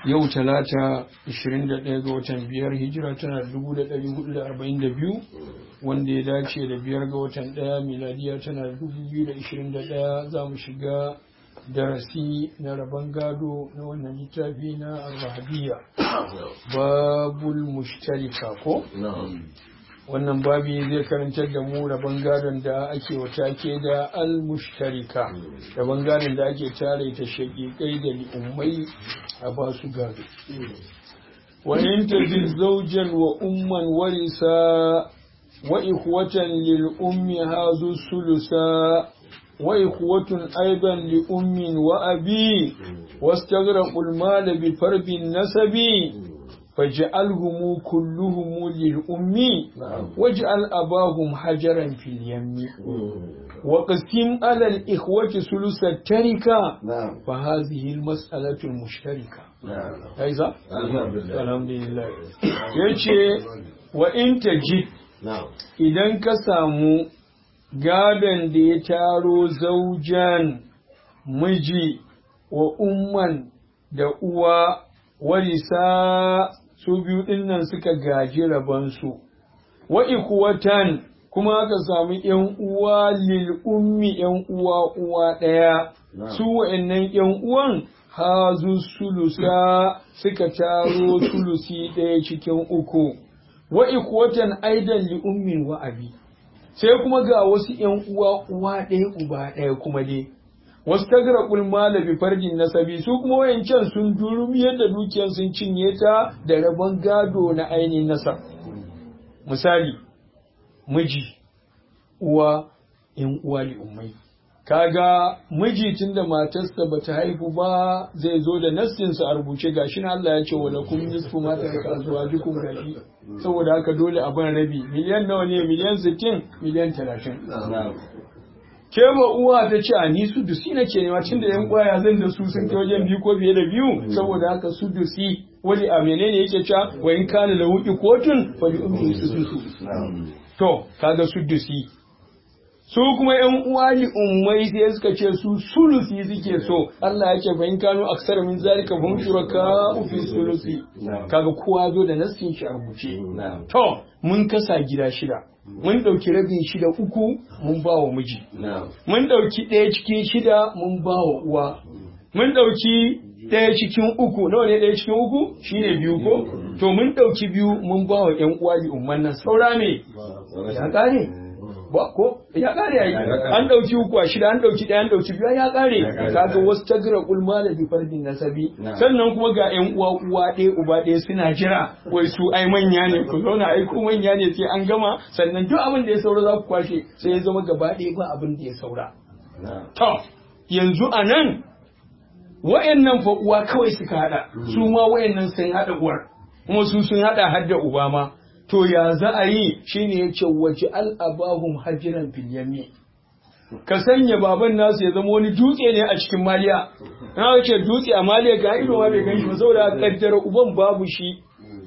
yau talata 21 ga watan biyar hijira tana 1442 wanda ya dace da biyar ga watan daya miladiya tana 2021 za mu shiga darasi na rabon gado na wannan littafi na arwahabiyya babul mushtarika ko wannan babi zai karantar da mu rabon gadon da ake wata ke da al-mushtarika rabon gadon da ake tare ta shaƙiƙai da li'ummai a ba su gado wa in tajid zawjan wa umman warisa wa ikhwatan lil ummi hazu sulusa wa ikhwatun aidan li ummin wa abi wastaghraqu al-mal bi farbin nasabi فاجعلهم كلهم للأم واجعل أباهم حجرا في اليم وقسم على الإخوة ثلث التركة فهذه المسألة المشتركة أيضا الحمد لله يجي وإن تجد إذا كسامو gadon da ya taro zaujan miji wa umman da uwa warisa su biyu ɗin nan suka gaji rabansu, wa ikuwatan kuma aka samu ‘yan uwa lil ummi ‘yan uwa uwa ɗaya, su wa'yannan ‘yan uwan hazu sulusa suka taro sulusi ɗaya cikin uku, wa ikuwatan aidan li ummin wa abi. Sai kuma ga wasu ‘yan uwa uwa ɗaya uba ɗaya kuma dai. wasu tagra kulmala bi farjin nasabi su kuma wayancan sun durumi yadda dukiyar sun cinye ta da rabon gado na ainihin nasab misali miji uwa in uwa li ummai kaga miji tunda matarsa bata haihu ba zai zo da nassinsa a rubuce gashi na Allah ya ce wa lakum nisfu ma taraka azwajukum gashi saboda haka dole a ban rabi miliyan nawa ne miliyan 60 miliyan 30 ke ba uwa ta ce a ni su dusi na ke nema tun da yan kwaya zan da su sun kai wajen biyu ko fiye da biyu saboda haka su dusi wani a menene yake cewa wa in kana da wuki kotun fa bi ummi su dusu to kaga su dusi su kuma yan uwa li ummai sai suka ce su sulusi suke so Allah yake fa in kanu aksara min zalika fa hum shuraka fi sulusi kaga kowa zo da nassin shi a rubuce to mun kasa gida shida mun ɗauki rabin shida uku mun ba wa miji mun ɗauki ɗaya cikin shida mun ba wa uwa mun ɗauki ɗaya cikin uku nawa ne ɗaya cikin uku shine biyu ko to mun ɗauki biyu mun ba wa ƴan uwa li umman nan saura me ya ƙare ba ko ya ƙare yayi an ɗauki uku a shida an ɗauki ɗaya an ɗauki biyu ya ƙare kaga wasu tagra kulma da bi fardin nasabi sannan kuma ga ƴan uwa uwa ɗaya uba ɗaya suna jira wai su ai manya ne ku zauna ai ku manya ne sai an gama sannan duk abin da ya saura za ku kwashe sai ya zama gaba ɗaya ba abin da ya saura to yanzu a nan wa'annan fa uwa kawai suka haɗa su ma wa'annan sun haɗa uwar kuma su sun haɗa har da uba ma to ya za a yi shine ya ce waje al'abahum hajiran fil yami ka sanya baban nasu ya zama wani dutse ne a cikin maliya na ce dutse a maliya ga ido ma bai gan shi ba saboda kaddara uban babu shi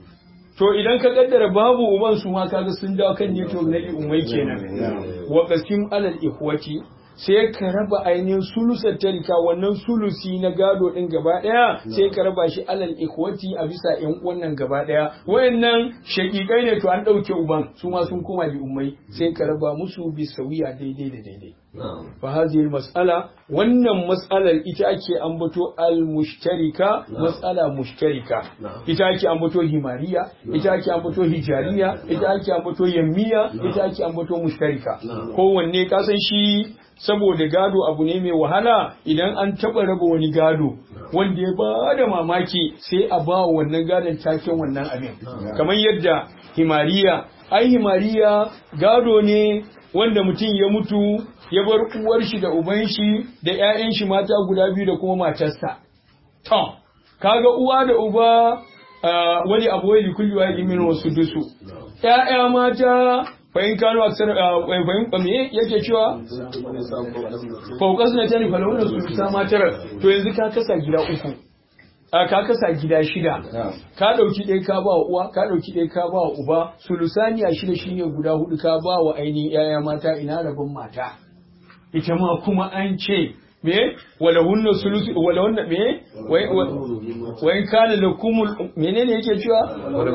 to idan ka kaddara babu uban su ma kaga sun dawo kan network na umai kenan wa qasim alal ikhwati sai ka raba ainihin sulusar tarika wannan sulusi na gado din gaba daya sai ka raba shi alal ikhwati a bisa yan wannan gaba daya wayannan shakikai ne to an dauke uban su ma sun koma li ummai sai ka raba musu bi sawiya daidai da daidai fa hadhihi mas'ala wannan mas'alar ita ake ambato al mushtarika mas'ala mushtarika ita ake ambato himariya ita ake ambato hijariya ita ake ambato yammiya ita ake ambato mushtarika kowanne ka san shi saboda gado abu ne mai wahala idan an taɓa raba wani gado wanda ya ba da mamaki sai a ba wannan gadon taken wannan abin kamar yadda himariya ai himariya gado ne wanda mutum ya mutu ya bar uwar shi da uban shi da ƴaƴan shi mata guda biyu da kuma matarsa to kaga uwa da uba wani abu wai kulli wa min wasu dusu ƴaƴa mata fahim kano aksar fahim me yake cewa faukas na tani falawuna su ta matar to yanzu ka kasa gida uku a ka kasa gida shida ka dauki ɗaya ka ba wa uwa ka dauki ɗaya ka ba wa uba sulusaniya shida shine guda hudu ka ba wa ainihin yaya mata ina rabin mata ita ma kuma an ce me wala hunna sulusu wala hunna me wai wai kana lakum menene yake cewa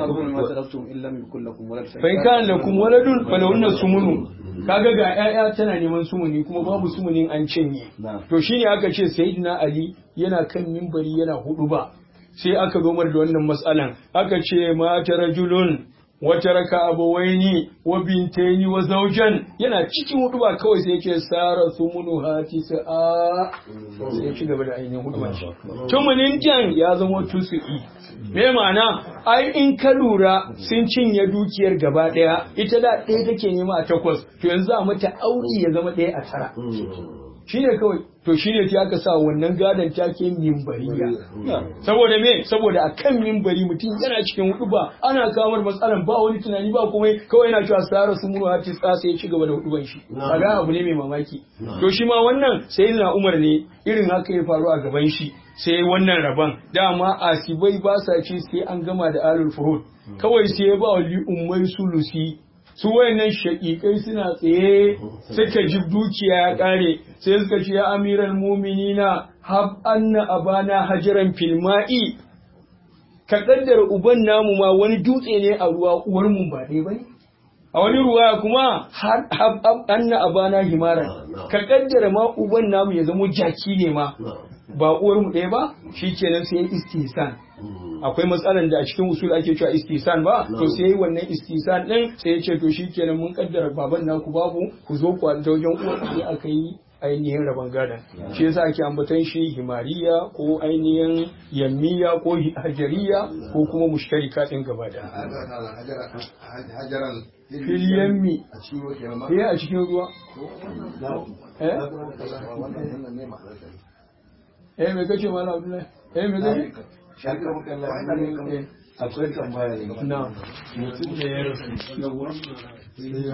fa in kana lakum waladun fala hunna sumunu kaga ga ƴaƴa tana neman sumuni kuma babu sumunin an cinye to shine aka ce sayyidina ali yana kan mimbari yana hudu ba sai aka zomar da wannan matsalan aka ce mata rajulun wata raka abawaini wa bintaini wa zaujan yana cikin hudu ba kawai sai yake sara sumunu hati sa'a sai ya ci gaba da ainihin hudu ba shi tumunin jan ya zama tusu'i me ma'ana ai in ka lura sun cinye dukiyar gaba daya ita da ɗaya take nema a takwas to yanzu a mata auri ya zama ɗaya a tara shine kawai to shine sai aka sa wannan gadon take mimbariya saboda me saboda a kan mimbari mutum yana cikin hudu ba ana kamar matsalan ba wani tunani ba kuma kawai yana cewa sara su muru hati tsasa ya ci gaba da huduban shi kaga abu ne mai mamaki to shi ma wannan sai na umar ne irin haka ya faru a gaban shi sai wannan rabon dama asibai ba sa ci sai an gama da alul furud kawai sai ya ba wa li ummai sulusi su wayannan shaƙiƙai suna tsaye suka ji dukiya ya ƙare sai suka ce ya amiral muminina hab anna abana hajaran filma'i ka kaddara uban namu ma wani dutse ne a ruwa uwar mu ba dai bane a wani ruwa kuma hab anna abana himaran ka kaddara ma uban namu ya zama jaki ne ma ba uwar mu ɗaya ba shikenan sai istihsan akwai matsalan da a cikin usul ake cewa istisan ba to sai yi wannan istisan din sai ya ce to shikenan mun kaddara baban naku babu ku zo ku da wajen uwar sai aka yi ainihin rabon gadon shi yasa ake ambaton shi himariya ko ainihin yammiya ko hajariya ko kuma mushtarika din gaba da fil yammi eh a cikin ruwa eh eh me kace malam abdullahi eh me kace akwai tambaya na mutum da ya rasu